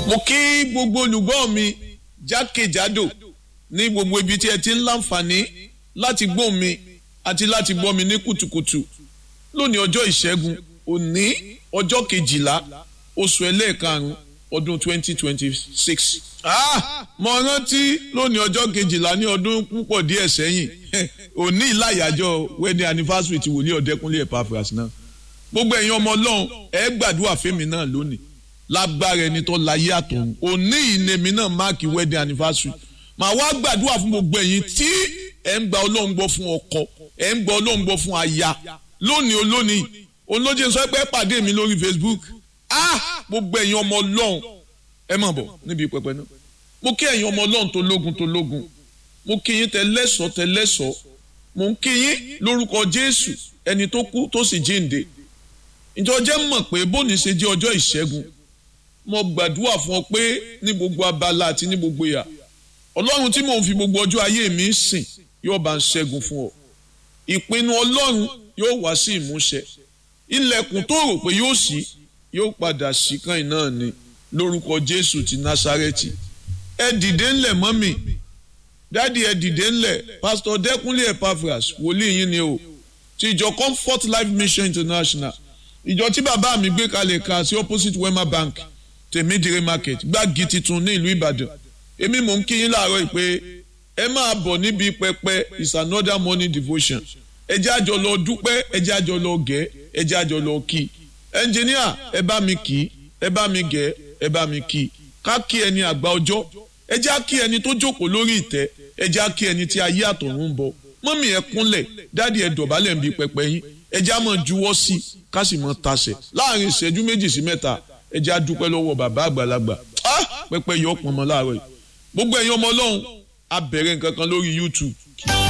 mo kí gbogbo olùgbọ́ mi jákèjádò ní gbogbo ibi tí ẹ ti ń láǹfààní láti gbọ́ mi àti láti gbọ́ mi ní kùtùkùtù lónìí ọjọ́ ìṣẹ́gun òní ọjọ́ kejìlá oṣù ẹlẹ́ẹ̀karùn-ún ọdún twenty twenty six. mo rántí lónìí ọjọ́ kejìlá ní ọdún púpọ̀ díẹ̀ sẹ́yìn òní ìlàyàjọ wedding anniversary ti wòlíì ọ̀dẹ́kúnlé Epaphras náà gbogbo ẹ̀yin ọmọ ọlọ́run ẹ gbàdúrà fẹ́mi náà lónìí lágbára ẹni tó láyé àtọ̀run òní ìnèmí náà máàkì wedding anniversary màá wá gbàdúrà fún gbogbo ẹ̀yin tí ẹ̀ ń gba ọlọ́run gbọ́ fún ọkọ ẹ̀ ń gba ọlọ́run gbọ́ fún aya lónìí olónìí olóje sọ pé pàdé mi lórí Facebook ah gbogbo ẹ̀yin ọmọ ọlọ́run ẹ má bọ̀ níbi pẹpẹ náà mo kí ẹ̀yin ọmọ ọlọ́run tó lógun tó lógun mo kí yín tẹlẹ́sọ̀ tẹlẹ́sọ̀ mo ń kí yín lórúkọ Jésù ẹni tó kú tó sì jíǹde ìjọ jẹ́ mọ̀ pé bóni ṣe jẹ́ ọjọ́ ìṣẹ́gun mo gbàdúrà fún ọ pé ní gbogbo abala àti ní gbogbo ìyà ọlọ́run tí mò ń fi gbogbo ọjọ́ ayé mi sìn yóò bá ń ṣẹ́gun fún ọ ìpinnu ọlọ́run yóò wá sí ìmúṣẹ ilẹ̀kùn tó rò pé yóò ṣí yóò padà ṣí kan náà ni lórúkọ jésù ti násárẹ́tì ẹ dìde ńlẹ̀ mọ́mì dáàdi ẹ dìde ńlẹ̀ pásítọ̀ dẹ́kunlé Epaphras wòlíì yín ni o ti ìjọ comfort life mission international ìjọ tí bàbá mi gbé kalẹ̀ kan sí opposite wema bank tèmídìrí market gbági titun ní ìlú ìbàdàn èmi mò ń kí yín láàárọ̀ pé ẹ máa bọ̀ níbi pẹpẹ is another morning devotion ẹ jẹ́ àjọ lọ dúpẹ́ ẹ jẹ́ àjọ lọ gẹ̀ ẹ jẹ́ àjọ lọ kí ẹnjìníà ẹ bá mi kí ẹ bá mi gẹ̀ ẹ bá mi kí ká kí ẹni àgbà ọjọ́ ẹ jẹ́ á kí ẹni tó jókòó lórí ìtẹ́ ẹ jẹ́ á kí ẹni tí ayé àtọ̀run ń bọ̀ mọ́mì ẹ kúnlẹ̀ dáàdi ẹ dọ̀bálẹ̀ ń bi pẹpẹ yín ẹ jẹ́ á mọ̀ juwọ́ sí i ká sì mọ̀ tasẹ̀ láàrin ìṣẹ́jú méjì sí mẹ́ta ẹ jẹ́ á dúpẹ́ lọ́wọ́ bàbá àgbàlagbà pẹpẹ yọ ọpọnmọ láàárọ̀ yìí gbogbo ẹ̀yin ọmọ ọlọ́run a bẹ̀rẹ̀ nǹkan kan lórí YouTube